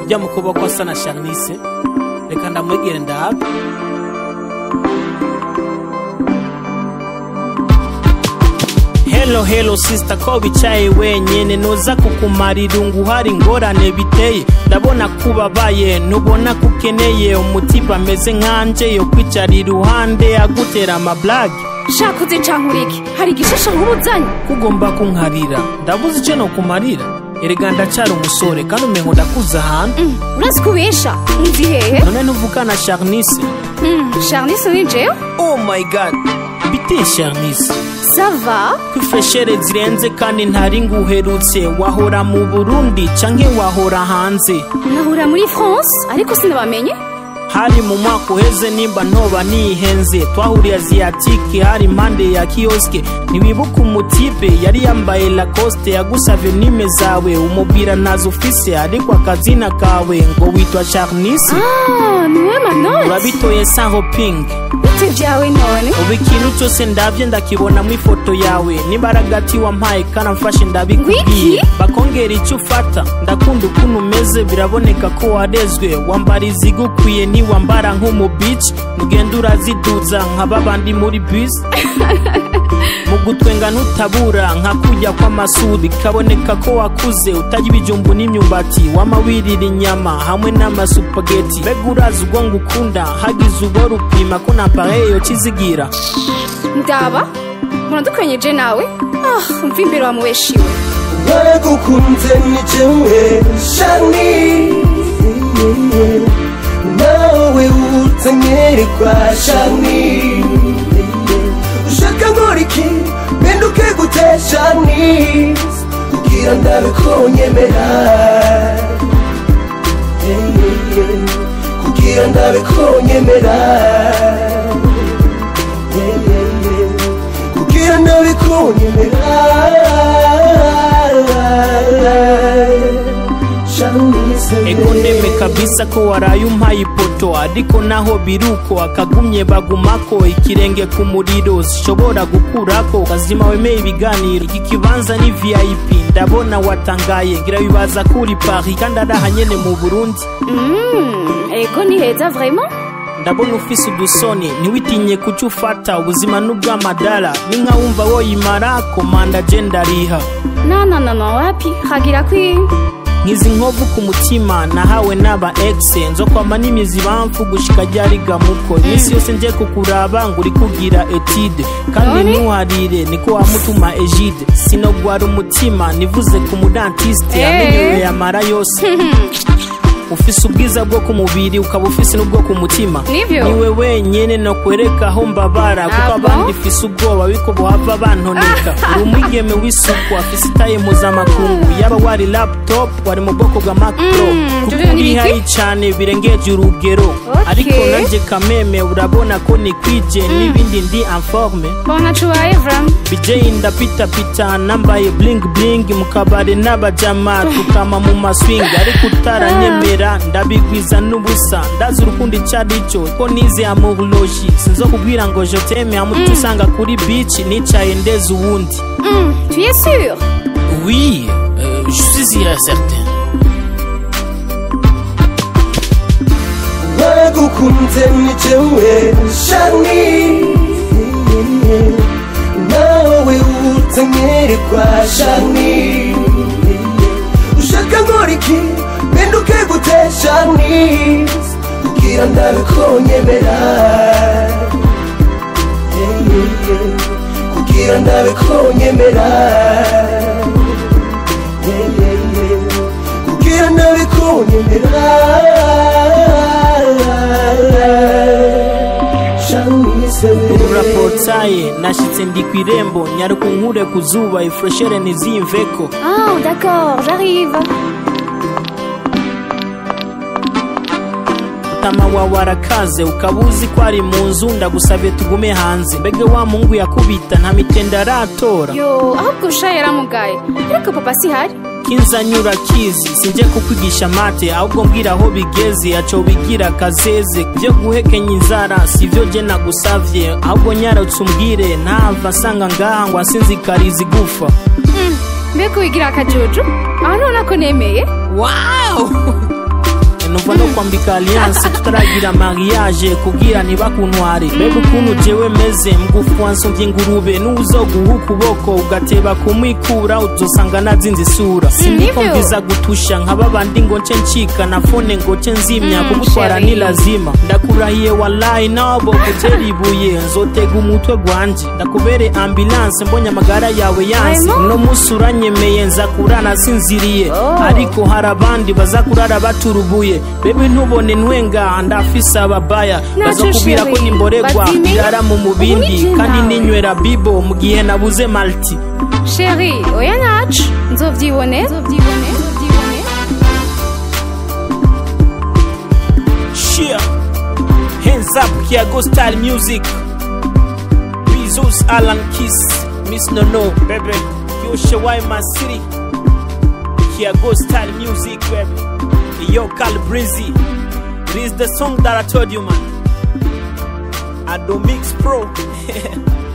ujya mu kuboko asa na Charnice reka ndamwegere ndabe Hello hello sister ko bicaye wenyene noza kukumara irungu hari ingorane biteye ndabona kubabaye ntubona ko ukeneye umutiba ameze nkanje yo kwicara iruhande agutera amablage shaka uze cankurike hari igishasha nk'ubuzanye kugomba kunkarira ndabuze icyo nokumarira erega ndacyari umusore kandi umengo ndakuze ahantu Mm, urazi kubesha nzi hehe none ntuvugana Charnice Mm, charnice ni jewe oh my god biteye Charnice sava kwifreshere zirenze kandi ntari nguherutse wahora mu burundi canke wahora hanze nahura muri france ariko sinabamenye hari mu mwaka uheze nimba ntoba nihenze twahuriye aziyatike hari impande ya kiyoske ntiwibuka umutipe yari yambaye lacoste yagusavye nime zawe umubwira nazo ufise ariko akazina kawe ngo witwa charnice ah niwe manoti urabitoye sanho ping bite vyawe none ubu ikintu cyose ndabye ndakibonamo ifoto yawe n'imbaraga ati wampaye kandi amfashe ndabikubwiye Wiki? bakongera icyo ufata ndakunda ukuntu umeze biraboneka ko warezwe wambara izigukwiye ntiwambara nk'umubici ugenda uraziduza nka babandi muri bisi mu gutwenga ntutabura nka kujya kw'amasudi kaboneka ko wakuze utajya ibijumbu n'imyumbati wama wirira inyama hamwe n'amasupageti mbega urazi ubwo ngukunda hagize ubwo rupima ko na pareyo kizigira ndaba muradukwenyeje nawe ah mva imbere wamubeshiwe bagukunze ni jewe shani nawe utanyererwa shani ushaka nkora iki mpinduke gute shani kugira ndabe ko nyemera kugira ndabe ko nyemera kugira ndabe ko nyemera ego ndeme kabisa ko waraye umpaye ipoto ariko naho biruko akagumye bagumako ikirenge ku muriro zishobora gukurako kazima wemeye ibiganiro iki kibanza ni vip ndabona watangaye ngira bibaza kuri paris kandi ari aha nyene mu burundi Mm, ego ni heza vraiment ndabona ufise udusoni ntiwitinye kuco ufata ubuzima n'ubw'amadara ni nka wumva woyimara komanda je ndariha no no no no wapi hagira kwi nkizi nkovu ku mutima nahawe n'aba exe nzokwama n'imizi bamfu gushika ryariga muko iminsi yose nje kukuraba ngo uri kugira etide kandi None? ntuharire niko wamutuma egide sinogwara umutima nivuze ku mudantiste Eh. amenyewe yamara yose ufise ubwiza bwo ku mubiri ukaba ufise n'ubwo ku mutima Nivyo? niwe wenyene nokwereka aho mbabara kuko Ah, bon? abandi fise ubwoba biko bohava bantoneka uri umwigeme w'isuku afise itaye mpuzamakungu yaba wari laptop wari mu bwoko bwa mac pro Mm, kuko ivyo ni uri ibiki? hayi cane birengeje urugero Okay. ariko nanje kameme urabona ko nikwije n'ibindi ndi informe bona cubaye vraiment bijeyi ndapitapita nambaye bling bling mu kabari n'abajama tukama mu maswing ariko utaranyemera ndabigwiza n'ubusa ndazi urukundo ico ari cyo ko nize amurologi sinzokubwira ngo je teme amutu usanga kuri beach nicaye ndeze uwundi Mm, tu es sûr oui euh, je suis certain bagukunze ni jewe shani nawe utanyererwa shani ushaka nkora iki mpinduke gute shani kugira ndabe ko nyemera kugira ndabe ko nyemera kugira ndabe ko nyemera Shanice urapotsaye nashitse ndi kw'irembo nyaruka unkure ku zuba ifreshere ntiziyimveko ah d'accord j'arrive mutama wawe arakaze ukaba uzi ko ari mu nzu ndagusabye tugume hanze mbega wa mungu yakubita nta mitende aratora yo ahubwo usha yaramugaye ariko papa si hari kinzanyura kizi sinje kukwigisha mate ahubwo mbwira aho bigeze aco bigira kazeze vyo guhekenya inzara sivyo je nagusavye ahubwo nyaratse umbwire ntava nsanga ngaha ngo asinzikariza igufa Mm, mbega wigira akajuju aho nubona ko nemeye wow kuva no kwambika alliance tutaragira mariage kugira ntibakuntware bebe ukuntu jewe meze mgufu wansumvye ingurube n'uwuzoguha ukuboko ugateba kumwikura uzosanga nazinze isura siniko nivyo. mviza gutusha nkaba bandi ngo nce ncika na fone ngo nce nzimya Mm, kugutwara chérie. ni lazima ndakurahiye wallahi nabo gutera ibuye nzotega umutwe gwanje ndakubere ambulance mbonye amagara yawe yansi Vraiment? uno musi uranyemeye nza kurana sinziriye Oh. ariko hari abandi baza kurara baturubuye bebe ntubone ntwenga ndafise ababaya Nacho bazokubwira ko chérie, nimboregwa bazime. irara mu mubindi Ubu ni je kandi nawe. ninywera bibo mu gihe nabuze malti sheri oya nacu nzovyibone nzovyibone nzovyibone Cheer. Hands up, Kiago style music. Bezos, Alan Kiss, Miss Nono, baby. Yo, Shawai, my city. Kiago style music, baby. Yo, Cal Breezy. It is the song that I told you, man. I do mix pro.